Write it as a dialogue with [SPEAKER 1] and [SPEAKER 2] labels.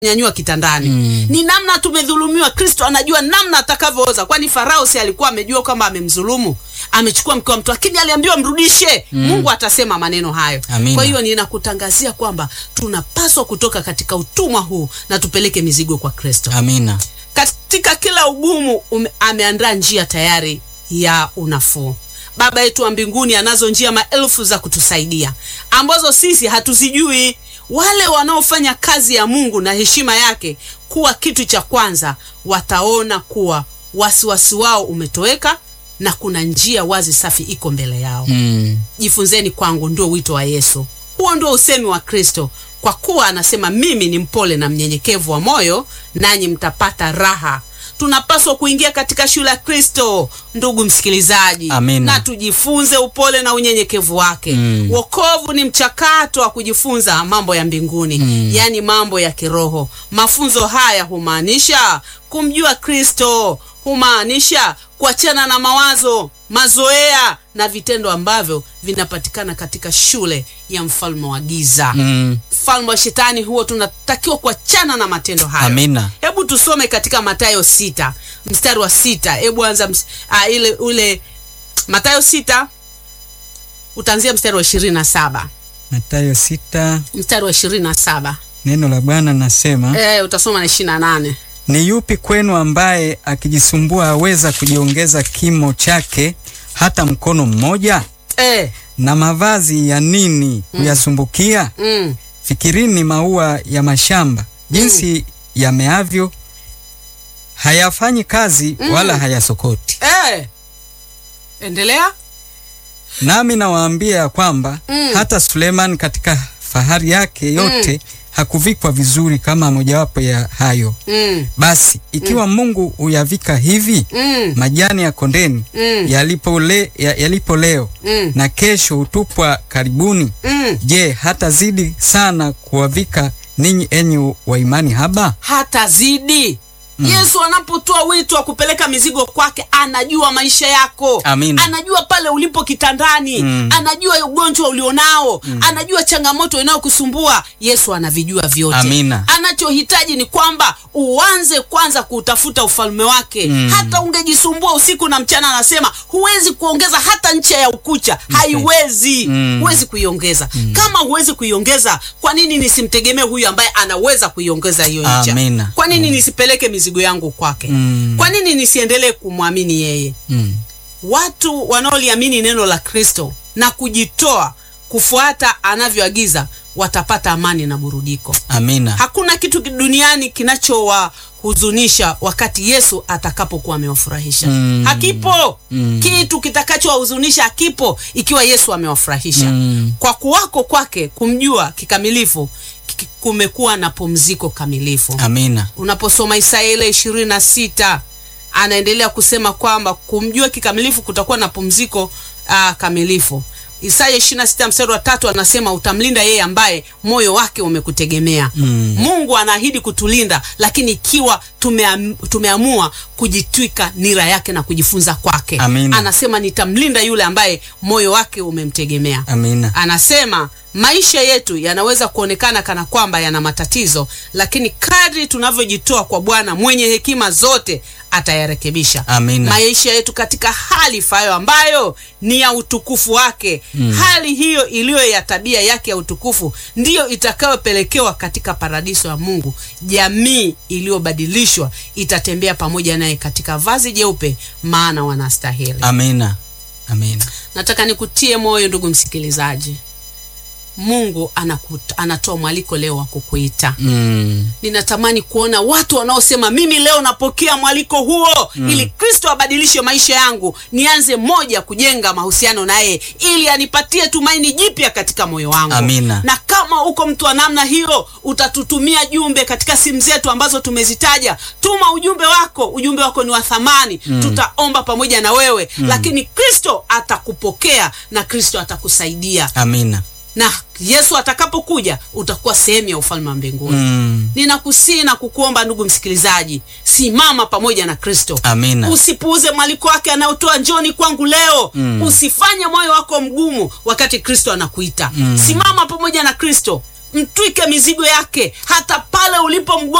[SPEAKER 1] nyanyua kitandani mm. ni namna tumedhulumiwa kristo anajua namna atakavyooza kwani farao si alikuwa amejua kwamba amemdhulumu amechukua mke wa mtu lakini aliambiwa mrudishe mm. mungu atasema maneno hayo
[SPEAKER 2] Amina.
[SPEAKER 1] kwa hiyo ninakutangazia kwamba tunapaswa kutoka katika utumwa huu na tupeleke mizigo kwa kristo
[SPEAKER 2] amina
[SPEAKER 1] katika kila ugumu ume, ameandaa njia tayari ya unafuu baba yetu wa mbinguni anazo njia maelfu za kutusaidia ambazo sisi hatuzijui wale wanaofanya kazi ya mungu na heshima yake kuwa kitu cha kwanza wataona kuwa wasiwasi wao umetoweka na kuna njia wazi safi iko mbele yao
[SPEAKER 2] mm.
[SPEAKER 1] jifunzeni kwangu ndio wito wa yesu huo ndio usemi wa kristo kwa kuwa anasema mimi ni mpole na mnyenyekevu wa moyo nanyi mtapata raha tunapaswa kuingia katika shule ya kristo ndugu msikilizaji
[SPEAKER 2] Amina.
[SPEAKER 1] na tujifunze upole na unyenyekevu wake
[SPEAKER 2] Mm.
[SPEAKER 1] wokovu ni mchakato wa kujifunza mambo ya mbinguni
[SPEAKER 2] Mm.
[SPEAKER 1] yaani mambo ya kiroho mafunzo haya humaanisha kumjua kristo humaanisha kuachana na mawazo mazoea na vitendo ambavyo vinapatikana katika shule ya mfalme wa giza
[SPEAKER 2] Mm.
[SPEAKER 1] mfalme wa shetani huo tunatakiwa kuachana na matendo hayo
[SPEAKER 2] amina
[SPEAKER 1] hebu tusome katika matayo sita mstari wa sita hebu anza ms- ah, ile ule matayo sita utaanzia mstari wa ishirini na saba
[SPEAKER 3] Matayo sita
[SPEAKER 1] mstari wa ishirini na saba
[SPEAKER 3] neno la Bwana nasema
[SPEAKER 1] e, utasoma na ishirini na nane
[SPEAKER 3] ni yupi kwenu ambaye akijisumbua aweza kujiongeza kimo chake hata mkono mmoja?
[SPEAKER 1] e,
[SPEAKER 3] Na mavazi ya nini kuyasumbukia?
[SPEAKER 1] mm,
[SPEAKER 3] Fikirini maua ya mashamba jinsi yameavyo, hayafanyi kazi wala hayasokoti.
[SPEAKER 1] e. endelea
[SPEAKER 3] Nami nawaambia ya kwamba
[SPEAKER 1] Mm.
[SPEAKER 3] hata Suleiman katika fahari yake yote hakuvikwa vizuri kama mojawapo ya hayo.
[SPEAKER 1] mm,
[SPEAKER 3] Basi ikiwa Mungu huyavika hivi
[SPEAKER 1] mm,
[SPEAKER 3] majani ya kondeni
[SPEAKER 1] mm,
[SPEAKER 3] yalipo, le, ya, yalipo leo
[SPEAKER 1] mm,
[SPEAKER 3] na kesho hutupwa karibuni,
[SPEAKER 1] mm.
[SPEAKER 3] je, hatazidi sana kuwavika ninyi enyi wa imani haba?
[SPEAKER 1] hata zidi yesu anapotoa wito wa kupeleka mizigo kwake anajua maisha yako
[SPEAKER 2] Amina.
[SPEAKER 1] anajua pale ulipo kitandani
[SPEAKER 3] Mm.
[SPEAKER 1] anajua ugonjwa ulionao anajua changamoto inayokusumbua yesu anavijua vyote
[SPEAKER 2] Amina.
[SPEAKER 1] anachohitaji ni kwamba uanze kwanza kuutafuta ufalme wake
[SPEAKER 2] Mm.
[SPEAKER 1] hata ungejisumbua usiku na mchana anasema huwezi kuongeza hata ncha ya ukucha haiwezi
[SPEAKER 2] Mm.
[SPEAKER 1] huwezi kuiongeza kama huwezi kuiongeza kwa nini nisimtegemee huyu ambaye anaweza kuiongeza hiyo ncha
[SPEAKER 2] Amina.
[SPEAKER 1] kwa nini nisipeleke mizigo yangu kwake
[SPEAKER 3] Mm.
[SPEAKER 1] kwa nini nisiendelee kumwamini yeye
[SPEAKER 2] mm.
[SPEAKER 1] watu wanaoliamini neno la kristo na kujitoa kufuata anavyoagiza watapata amani na burudiko
[SPEAKER 2] amina
[SPEAKER 1] hakuna kitu duniani kinachowahuzunisha wakati yesu atakapokuwa amewafurahisha
[SPEAKER 2] Mm.
[SPEAKER 1] hakipo
[SPEAKER 2] Mm.
[SPEAKER 1] kitu kitakachowahuzunisha hakipo ikiwa yesu amewafurahisha
[SPEAKER 2] Mm.
[SPEAKER 1] kwa kuwako kwake kumjua kikamilifu ki- kumekuwa na pumziko kamilifu
[SPEAKER 2] amina
[SPEAKER 1] unaposoma isaya ile ishirini na sita anaendelea kusema kwamba kumjua kikamilifu kutakuwa na pumziko uh, kamilifu isaya ishiri na sita mstari wa tatu anasema utamlinda yeye ambaye moyo wake umekutegemea
[SPEAKER 2] Mm.
[SPEAKER 1] mungu anaahidi kutulinda lakini ikiwa tumeam, tumeamua kujitwika nira yake na kujifunza kwake
[SPEAKER 3] Amina.
[SPEAKER 1] anasema nitamlinda yule ambaye moyo wake umemtegemea
[SPEAKER 3] Amina.
[SPEAKER 1] anasema maisha yetu yanaweza kuonekana kana kwamba yana matatizo lakini kadri tunavyojitoa kwa bwana mwenye hekima zote atayarekebisha
[SPEAKER 2] Amina.
[SPEAKER 1] maisha yetu katika hali ifayo ambayo ni ya utukufu wake mm. hali hiyo iliyo ya tabia yake ya utukufu ndiyo itakayopelekewa katika paradiso ya mungu jamii iliyobadilishwa itatembea pamoja naye katika vazi jeupe maana wanastahili
[SPEAKER 2] amina amina
[SPEAKER 1] nataka nikutie moyo ndugu msikilizaji mungu anakut, anatoa mwaliko leo wa kukuita
[SPEAKER 2] mm.
[SPEAKER 1] ninatamani kuona watu wanaosema mimi leo napokea mwaliko huo mm. ili kristo abadilishe maisha yangu nianze moja kujenga mahusiano naye ili anipatie tumaini jipya katika moyo wangu
[SPEAKER 2] Amina.
[SPEAKER 1] na kama uko mtu wa namna hiyo utatutumia jumbe katika simu zetu ambazo tumezitaja tuma ujumbe wako ujumbe wako ni wa thamani mm. tutaomba pamoja na wewe mm. lakini kristo atakupokea na kristo atakusaidia
[SPEAKER 2] amina
[SPEAKER 1] na yesu atakapokuja utakuwa sehemu ya ufalme wa mbinguni
[SPEAKER 2] mm.
[SPEAKER 1] ninakusii na kukuomba ndugu msikilizaji simama pamoja na kristo
[SPEAKER 2] Amina.
[SPEAKER 1] usipuuze mwaliko wake anayotoa njoni kwangu leo mm. usifanye moyo wako mgumu wakati kristo anakuita mm. simama pamoja na kristo mtwike mizigo yake hata pale ulipo mgonjwa